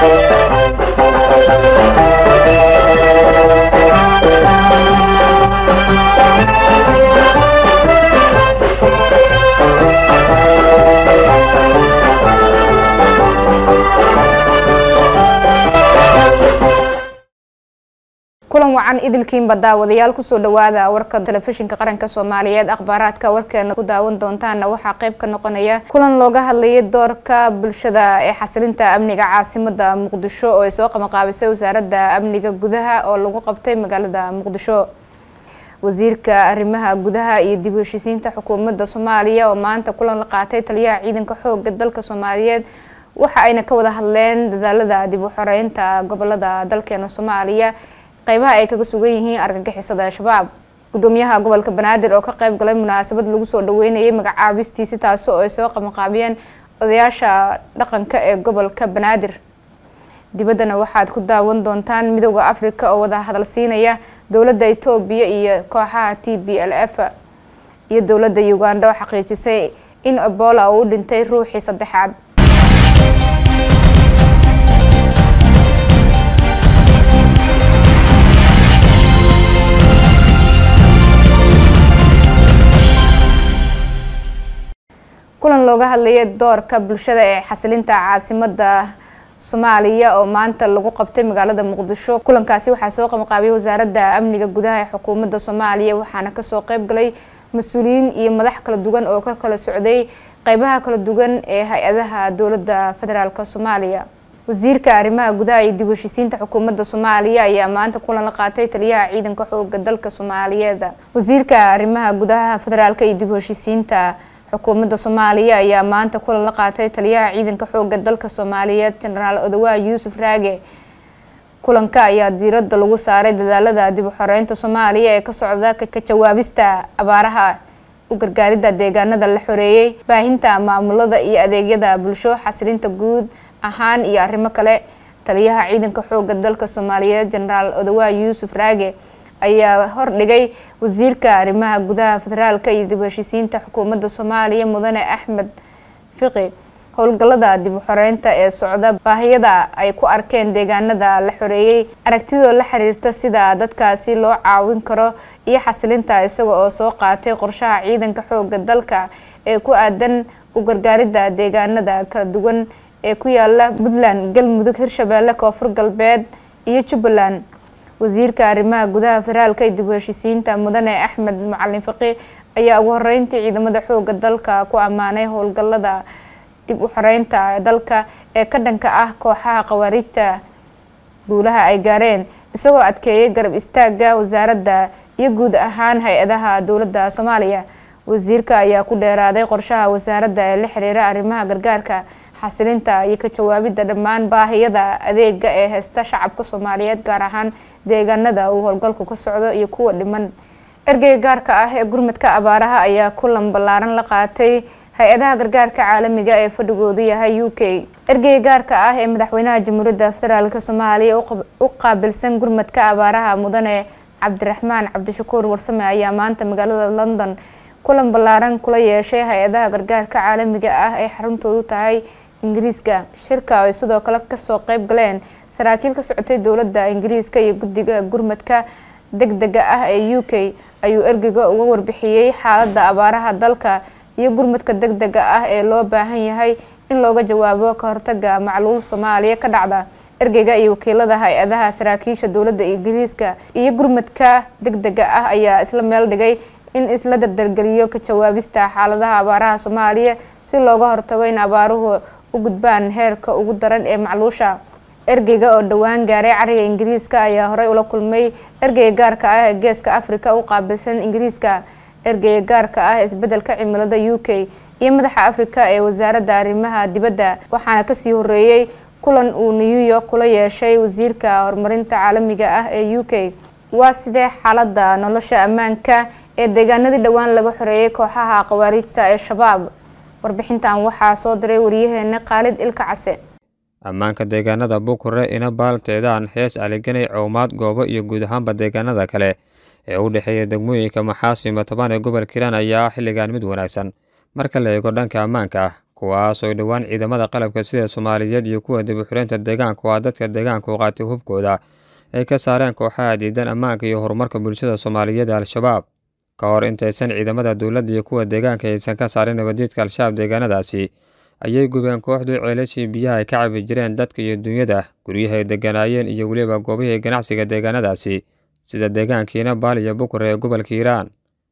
kulan wacan idilkiinba daawadayaal kusoo dhawaada warka telefishinka qaranka soomaaliyeed akhbaaraadka warkeena ku daawan doontaana waxaa qeyb ka noqonaya kulan looga hadlayay doorka bulshada ee xasilinta amniga caasimada muqdisho oo ay soo qabanqaabisay wasaaradda amniga gudaha oo lagu qabtay magaalada muqdisho wasiirka arrimaha gudaha iyo dib u heshiisiinta xukuumadda soomaaliya oo maanta kulan la qaatay taliyaha ciidanka xooga dalka soomaaliyeed waxa ayna ka wada hadleen dadaalada dib u xoreynta gobolada dalkeena soomaaliya qeybaha ay kaga sugan yihiin argagixisada al-shabaab gudoomiyaha gobolka banaadir oo ka qeyb galay munaasabad lagu soo dhaweynayay magacaabistiisi taasi oo ay soo qabanqaabiyeen odayaasha dhaqanka ee gobolka banaadir dibaddana waxaad ku daawan doontaan midooda africa oo wada hadal siinaya dowladda etoobiya iyo kooxaha t b l f iyo dowladda uganda oo xaqiijisay in ebola uu u dhintay ruuxii saddexaad kulan looga hadlayay doorka bulshada ee xasilinta caasimada soomaaliya oo maanta lagu qabtay magaalada muqdisho kulankaasi waxaa soo qabanqaabiyay wasaaradda amniga gudaha ee xukuumadda soomaaliya waxaana kasoo qeyb galay mas-uuliyiin iyo madax kala duwan oo ka kala socday qeybaha kala duwan ee hay-adaha dowladda federaalk soomaaliya wasiirka arrimaha gudaha iyo dib u heshiisiinta xukuumadda soomaaliya ayaa maanta kulan la qaatay taliyaha ciidanka xooga dalka soomaaliyeed wasiirka arrimaha gudaha federaalk iyo dib u heshiisiinta xukuumadda soomaaliya ayaa maanta kulan la qaatay taliyaha ciidanka xooga dalka soomaaliyeed jenaraal odawaa yuusuf raage kulanka ayaa diiradda lagu saaray dadaalada dib u xoreynta soomaaliya ee ka socda ka jawaabista abaaraha u gargaaridda deegaanada la xoreeyey baahinta maamulada iyo adeegyada bulsho xasilinta guud ahaan iyo arrimo kale taliyaha ciidanka xooga dalka soomaaliyeed jenaraal odawaa yuusuf raage ayaa hordhigay wasiirka arrimaha gudaha federaalka iyo dib u heshiisiinta xukuumadda soomaaliya mudane axmed fiqi howlgallada dib u xoreynta ee socda baahiyada ay ku arkeen deegaanada la xoreeyey aragtidoo la xiriirta sida dadkaasi loo caawin karo iyo xasilinta isaga oo soo qaatay qorshaha ciidanka xooga dalka ee ku aadan u gargaaridda deegaanada kala duwan ee ku yaala puntland galmudug hirshabeelle koonfur galbeed iyo jubbaland wasiirka arrimaha gudaha federaalka iyo dib u heshiisiinta mudane axmed macalin faqi ayaa ugu horeyntii ciidamada xooga dalka ku ammaanay howlgallada dib u xoreynta dalka ee ka dhanka ah kooxaha khawaariijta guulaha ay gaareen isagoo adkeeyay garab istaaga wasaaradda iyo guud ahaan hay-adaha dowladda soomaaliya wasiirka ayaa ku dheeraaday qorshaha wasaaradda ee la xiriira arrimaha gargaarka xasilinta iyo ka jawaabidda dhammaan baahiyada adeega ee heysta shacabka soomaaliyeed gaar ahaan deegaanada uu howlgalku ka socdo iyo kuwa dhiman ergeyga gaarka ah ee gurmadka abaaraha ayaa kulan ballaaran la qaatay hay-adaha gargaarka caalamiga ee fadhigoodu yahay u k ergeyga gaarka ah ee madaxweynaha jamhuuriyadda federaalk soomaaliya u qaabilsan gurmadka abaaraha mudane cabdiraxmaan cabdishakuur warsame ayaa maanta magaalada london kulan ballaaran kula yeeshay hay-adaha gargaarka caalamiga ah ee xaruntoodu tahay ingiriiska shirka ay sidoo kale kasoo qeyb galeen saraakiil ka socotay dowladda ingiriiska iyo guddiga gurmadka deg dega ah ee u k ayuu ergeyga uga warbixiyey xaaladda abaaraha dalka iyo gurmadka deg dega ah ee loo baahan yahay in looga jawaabo ka hortaga macluul soomaaliya ka dhacda ergeyga iyo wakiilada hay-adaha saraakiisha dowladda ingiriiska iyo gurmadka deg dega ah ayaa isla meel dhigay in isla dardargeliyo ka jawaabista xaaladaha abaaraha soomaaliya si looga hortago in abaaruhu u gudbaan heerka ugu daran ee macluusha ergeyga oo dhowaan gaaray cariga ingiriiska ayaa horey ula kulmay ergeyga gaarka ah ee geeska africa u qaabilsan ingiriiska ergeyga gaarka ah isbedelka cimilada u k iyo madaxa africa ee wasaaradda arrimaha dibadda waxaana kasii horeeyey kulan uu new york kula yeeshay wasiirka horumarinta caalamiga ah ee u k waa sidee xaaladda nolosha ammaanka ee deegaanadii dhowaan laga xoreeyay kooxaha khawaariijta ee shabaab warbixintan waxaa soo diray waryaheena khaalid ilka case ammaanka deegaanada bukure ina baalteedaan hees aliganay cowmaad goobo iyo guud ahaanba deegaanada kale ee u dhexeeya degmooyinka maxaasima toban ee gobol kiiraan ayaa xilligan mid wanaagsan marka la eego dhanka ammaanka ah kuwaas oo dhowaan ciidamada qalabka sida soomaaliyeed iyo kuwa dib u xireynta deegaanka oo ah dadka deegaanka u qaatay hubkooda ay ka saareen kooxaha diidan ammaanka iyo horumarka bulshada soomaaliyeed ee al-shabaab ka hor intaysan ciidamada dowladda iyo kuwa deegaanka aysan ka saarin nabadiidka al-shabaab deegaanadaasi ayay gubeen kooxdu ceelashii biyaha ay ka cabi jireen dadka iyo dunyada guryahay deganaayeen iyo weliba goobihii ganacsiga deegaanadaasi sida deegaankiina baal iyo bukure ee gobolka hiiraan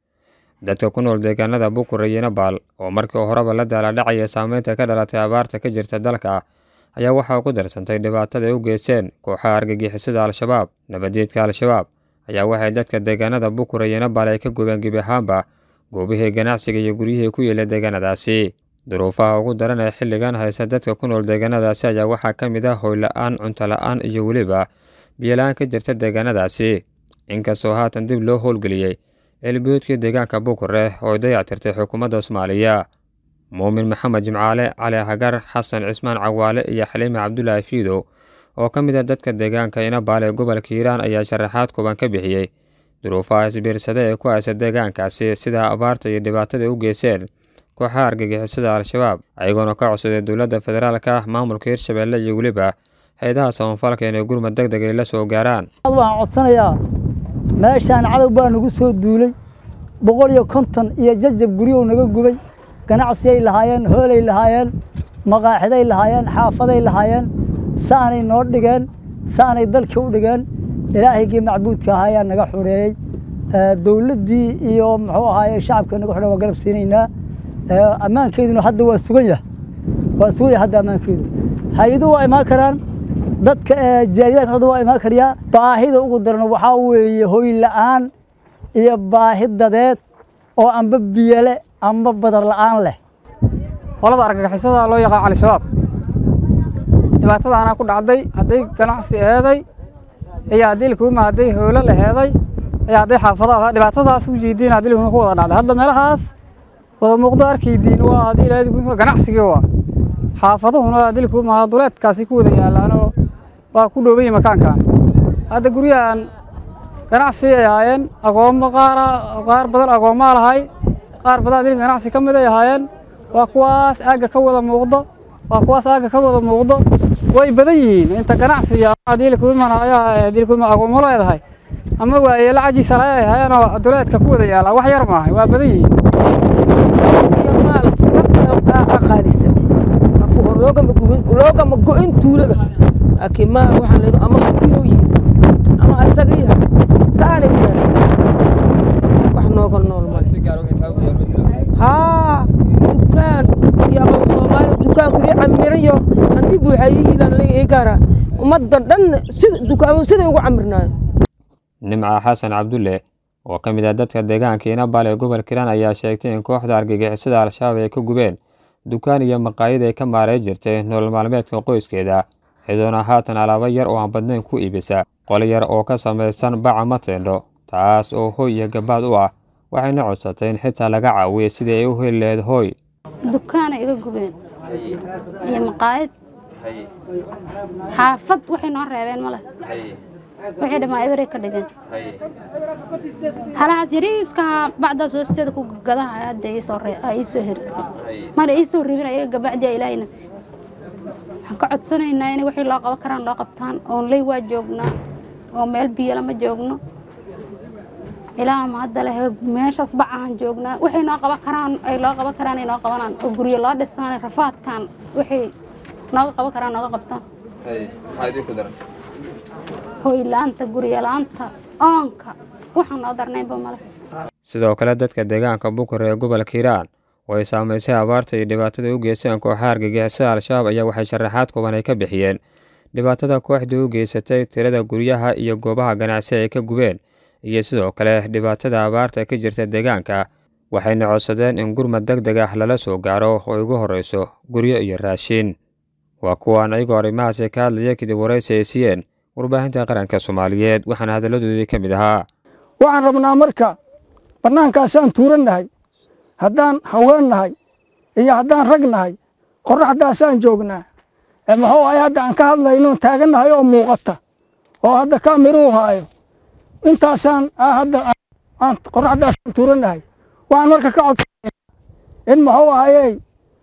dadka ku nool deegaanada bukure iyo nabaal oo markii horeba la daaladhacaya saameynta ka dhalatay abaarta ka jirta dalka ayaa waxaa ku darsantay dhibaatada ay u geysteen kooxaha argagixisada al-shabaab nabadiidka al-shabaab ayaa waxay dadka deegaanada bukure iyo nabaal ay ka gubeen gebi ahaanba goobihii ganacsiga iyo guryihii ku yeela deegaanadaasi duruufaha ugu daran ee xilligan haysa dadka ku nool deegaanadaasi ayaa waxaa ka mid ah hoyla-aan cunto la-aan iyo weliba biyola-aan ka jirta deegaanadaasi inkastoo haatan dib loo howlgeliyey ceelbiyoodkii deegaanka bukure oo dayactirtay xukuumadda soomaaliya muumin maxamed jimcaale cali hagar xasan cismaan cawaale iyo xaliime cabdulaahi fiidow oo ka mid a dadka deegaanka inabaal ee gobolka hiiraan ayaa sharaxaad kuban ka bixiyey duruufaha isbiirsada ee ku haysa deegaankaasi sida abaarta iyo dhibaatada u geyseen kooxaha argagixisada al-shabaab ayagoona ka codsaday dowladda federaalka maamulka hirshabeelle iyo weliba hay-adaha samafalka inay gurmad deg deg ay la soo gaaraan waxaan codsanayaa meeshaan cadow baa nagu soo duulay boqol iyo konton iyo jajab guryow naga gubay ganacsiyay lahaayeen hoolay lahaayeen maqaaxiday lahaayeen xaafaday lahaayeen saanay noo dhigeen saanay dalkii u dhigeen ilaahaygii macbuudka ahaa ayaa naga xoreeyey dowladdii iyo muxuu ahaaye shacabka naga xore waa garab siinaynaa ammaankeeduna hadda waa sugan yahay waa sugan yahay hadda ammaankeedu hay-aduhu waa imaan karaan dadka jaaliyaadka hadda waa imaan karayaa baahida ugu daran waxaa weeye hoy la-aan iyo baahi dadeed oo amba biyole amba badar la-aan leh qolada argagixisada loo yaqaan cali-shabaab dhibaatadaana ku dhacday hadday ganacsi eeday iyo haddii likuuma hadday hoolo la heeday iyo hadday xaafadaha dhibaatadaas u jeediin haddii likuuma ku wada dhacday hadda meelahaas wada muuqdo arkaydiin waa haddii ilaahay ganacsigii waa xaafaduhuna haddii likuuma duleedkaasi ku wada yaalaanoo waa ku dhoobayay makaankan hadda guryahan ganacsi ay ahaayeen agoommo qaara qaar badan agoommaa lahay qaar badan haddii ganacsi ka mid ay ahaayeen waa kuwaas aagga ka wada muuqdo waa kuwaas aagga ka wada muuqdo way badan yihiin inta ganacsi haddii likuuma ayaa haddii likuuma agoommo leedahay ama waayeela cajiisa laga ay ahaayeen oo duleedka ku wada yaalaa wax yar maahay waa badan yihiin loogama go-in tuulada laakiin maal waxaa la ama hantiyo yihi ama asaga yahay saanay wax nooga nool male haa dukaan iyo aqal soomaali dukaanku ii camirayo hanti buuxa ii yiilaan aniga ii gaara ummadda dhan sida dukaamo siday ugu camirnaayo nimca xasan cabdulle oo ka mid ah dadka deegaanka inabaal ee gobolka hiiraan ayaa sheegtay in kooxda argagixisada al-shabaab ay ka gubeen dukaan iyo maqaayad ay ka maaray jirtay nolol maalmeedka qoyskeeda iyadoona haatan alaabo yar oo aan badnayn ku iibisa qol yar oo ka samaysan baca mateendho taas oo hoy iyo gabaad u ah waxayna codsatay in xitaa laga caawiyay sidii ay u heli lahayd hooy dukaana iga gubeen iyo maqaayad xaafad waxay noo reebeen male waxay dhammaa eberay ka dhigeen halahaas yariiska bacdaas hoosteeda ku gadaha hadda iisoo iisoo heri mana iisoo ribin ayaga gabacdiya ilaahayna si waxaan ka codsanaynaa inay wixii loo qaban karaan loo qabtaan oon ley waa joognaa oo meel biyo lama joogno ilaa ma hadda leh meeshaas bacahan joognaa waxay noo qaban karaan ay loo qaban karaan ay noo qabanaan oo guryo loo dhisaan rafaadkan waxay nooga qaban karaan nooga qabtaan hoylaanta guryalaanta oonka waxaan noo darnaynba male sidoo kale dadka deegaanka bukure ee gobolka hiiraan oo ay saamaysay abaarta iyo dhibaatada u geysteen kooxaha argagixisada al-shabaab ayaa waxay sharaxaad kuban ay ka bixiyeen dhibaatada kooxdii u geysatay tirada guryaha iyo goobaha ganacsi ay ka gubeen iyo sidoo kale dhibaatada abaarta ka jirta deegaanka waxayna codsadeen in gurmad deg deg ah lala soo gaaro oo ugu horreyso guryo iyo raashiin waa kuwaan ayagoo arrimahaasi ka hadlaya kadib waraysi ay siiyeen warbaahinta qaranka soomaaliyeed waxaana hadalladoodii ka mid ahaa waxaan rabnaa marka bannaankaasaan tuuran nahay haddaan haween nahay iyo haddaan rag nahay qorraxdaasaan joognaa muxuu ahay hadda aan ka hadlayno taagan nahay oo muuqata oo hadda kaamiruu haayo intaasaan hadda aan qorraxdaasaan tuuran nahay waxaan marka ka codsanaa in muxuu ahayey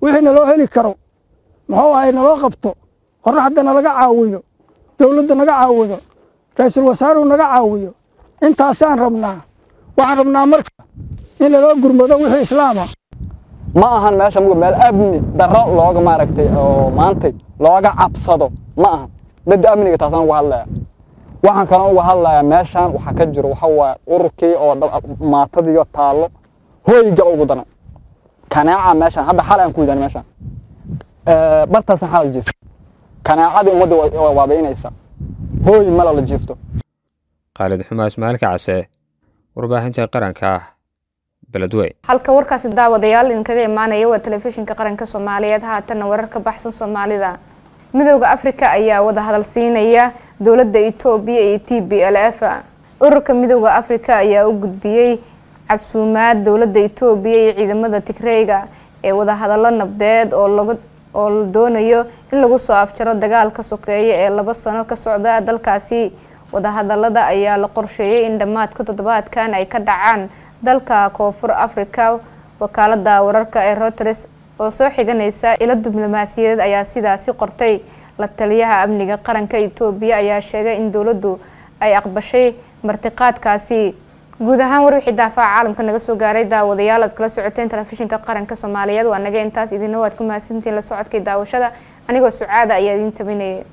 wixii naloo heli karo muxuu ahay naloo qabto qorraxda nalaga caawiyo dowladda naga caawido ra-iisul wasaaruhu naga caawiyo intaasaan rabnaa waxaan rabnaa marka in laloo gurmado wixii islaama ma ahan meesha muga meel amni darro looga maaragtay oo maantay looga cabsado ma ahan midda amniga taasaan uga hadlaya waxaan kaloo uga hadlayaa meeshaan waxaa ka jiro waxa waaye ururkii oo maatadiyo taallo hoyga ugu daran kanaaca meeshaan hadda xal aan ku yidhahn meeshaan bartaasaan xalal jiifto kanaacadii ummadda waa waabaynaysa hooy mala la jiifto khaalid xumaa ismaailka case warbaahinta qaranka ah beledweyn halka warkaasi daawadayaal idinkaga imaanaya waa telefishinka qaranka soomaaliyeed haatanna warar ka baxsan soomaalida midooda afrika ayaa wada hadal siinaya dowladda etoobiya iyo t b l f ururka midooda afrika ayaa u gudbiyey casuumaad dowladda etoobiya iyo ciidamada tigreyga ee wadahadallo nabdeed oo laga oo la doonayo in lagu soo afjaro dagaalka sokeeya ee laba sano ka socda dalkaasi wadahadalada ayaa la qorsheeyay in dhammaadka toddobaadkan ay ka dhacaan dalka koonfur africa wakaalada wararka ee reuters oo soo xiganaysa ilo diblomaasiyadeed ayaa sidaasi qortay la taliyaha amniga qaranka etoobiya ayaa sheegay in dowladdu ay aqbashay martiqaadkaasi guud ahaan war wixii daafaca caalamka naga soo gaaray daawadayaal aad kala socoteen telefishinka qaranka soomaaliyeed waa naga intaas idina waad ku mahadsantihiin la socodkay daawashada anigoo sucaada ayaa idiin tabinayay